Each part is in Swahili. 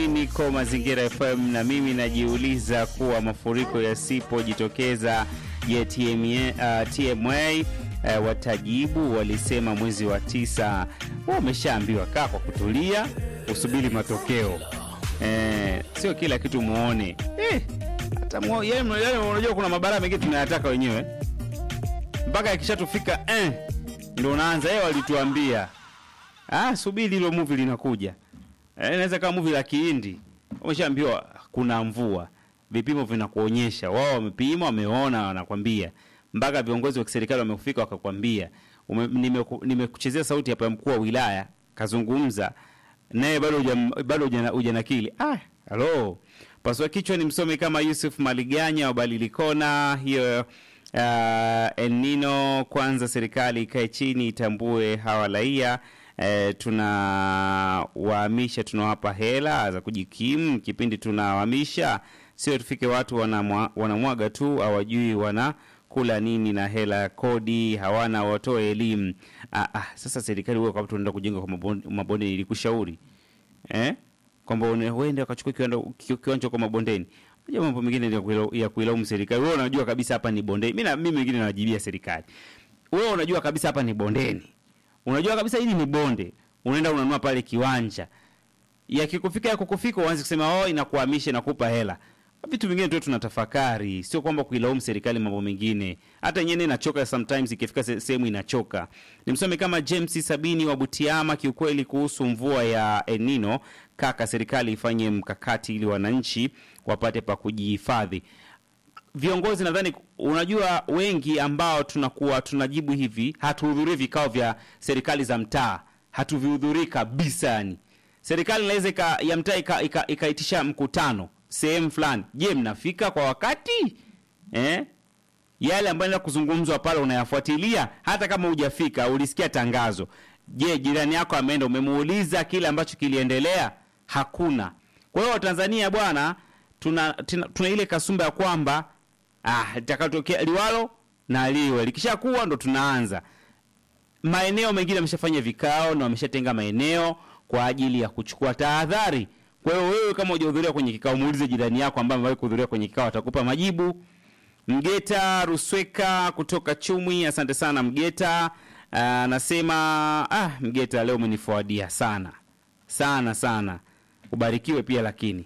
Niko Mazingira FM na mimi najiuliza kuwa mafuriko yasipojitokeza ya TMA, uh, TMA uh, watajibu. Walisema mwezi wa tisa. Wameshaambiwa kaa kwa kutulia, usubiri matokeo eh, sio kila kitu muone eh, hata muo, yani, yani, unajua kuna mabara mengine tunayataka wenyewe mpaka yakishatufika eh, ndio unaanza yeye walituambia ah, subiri hilo movie linakuja. Eh, inaweza kama movie la Kihindi. Umeshaambiwa kuna mvua. Vipimo vinakuonyesha. Wao wamepima, wameona, wanakwambia. Mpaka viongozi wa kiserikali wamekufika wakakwambia. Nimekuchezea nime sauti hapa ya mkuu wa wilaya kazungumza naye bado hujam- bado hujana- hujanakili. Ah, halo. Pasua kichwa ni msomi kama Yusuf Maliganya wa Balilikona hiyo uh, El Nino kwanza serikali ikae chini itambue hawa raia eh, tunawahamisha tunawapa hela za kujikimu kipindi tunawahamisha sio tufike watu wanamwa- wanamwaga tu hawajui wana kula nini na hela ya kodi hawana watoe elimu ah, ah, sasa serikali huo kama tunaenda kujenga kwa mabonde, mabonde ilikushauri eh? kwamba une- uende wakachukua kiwanda- ki- kiwanja kwa mabondeni Unajua mambo mengine ya kuila- ya kuilaumu serikali wewe unajua kabisa hapa ni bondeni mimi na- mimi mengine nawajibia serikali wewe unajua kabisa hapa ni bondeni unajua kabisa hili ni bonde unaenda unanunua pale kiwanja yakikufika ya kukufika uanze kusema oh inakuhamisha inakupa hela vitu vingine tu tunatafakari sio kwamba kuilaumu serikali mambo mengine hata yenyewe inachoka sometimes ikifika se- sehemu inachoka nimsome kama James Sabini wa Butiama kiukweli kuhusu mvua ya El Nino kaka serikali ifanye mkakati ili wananchi wapate pa kujihifadhi viongozi nadhani unajua wengi ambao tunakuwa tunajibu hivi hatuhudhurii vikao vya serikali za mtaa hatuvihudhurii kabisa yani serikali inaweza ika- ya mtaa ika- ika- ikaitisha mkutano sehemu fulani je mnafika kwa wakati eh? yale ambayo yanaenda kuzungumzwa pale unayafuatilia hata kama hujafika ulisikia tangazo je jirani yako ameenda umemuuliza kile ambacho kiliendelea hakuna kwa hiyo tanzania bwana tuna, tuna, tuna ile kasumba ya kwamba ah, litakatokea liwalo na liwe likishakuwa ndo tunaanza maeneo mengine wameshafanya vikao na wameshatenga maeneo kwa ajili ya kuchukua tahadhari kwa hiyo wewe kama hujahudhuria kwenye kikao muulize jirani yako ambaye amewahi kuhudhuria kwenye kikao atakupa majibu mgeta rusweka kutoka chumwi asante sana mgeta Ah, anasema ah, mgeta leo umenifuadia sana sana sana ubarikiwe pia lakini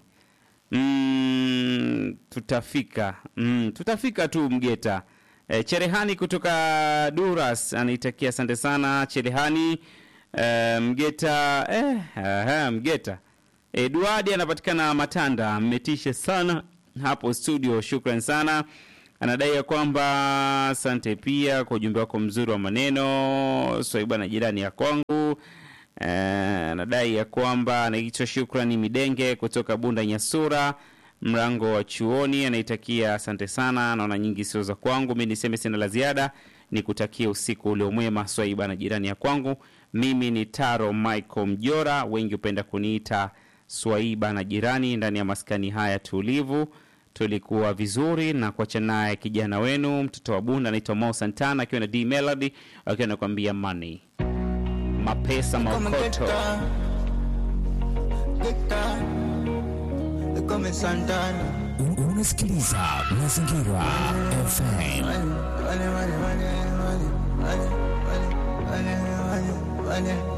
mm, tutafika mm, tutafika tu mgeta e, cherehani kutoka duras anaitakia asante sana cherehani e, mgeta eh, aha, mgeta eduardi anapatikana matanda mmetishe sana hapo studio shukran sana anadai ya kwamba asante pia kwa ujumbe wako mzuri wa maneno swaiba na jirani ya kwangu Eh, anadai ya kwamba anaitwa Shukrani Midenge kutoka Bunda Nyasura, mlango wa chuoni. Anaitakia asante sana, naona nyingi sio za kwangu. Mi niseme sina la ziada, nikutakia usiku uliomwema Swaiba na jirani ya kwangu. Mimi ni Taro Michael Mjora, wengi hupenda kuniita Swaiba na jirani. Ndani ya maskani haya tulivu tulikuwa vizuri na kuacha naye kijana wenu mtoto wa Bunda anaitwa Mo Santana akiwa na D Melody akiwa anakuambia money mapesa Come and get maokoto down. Get down. They call me Santana. Un- Unasikiliza Mazingira FM. Money, money, money, money, money, money, money, money, money, money.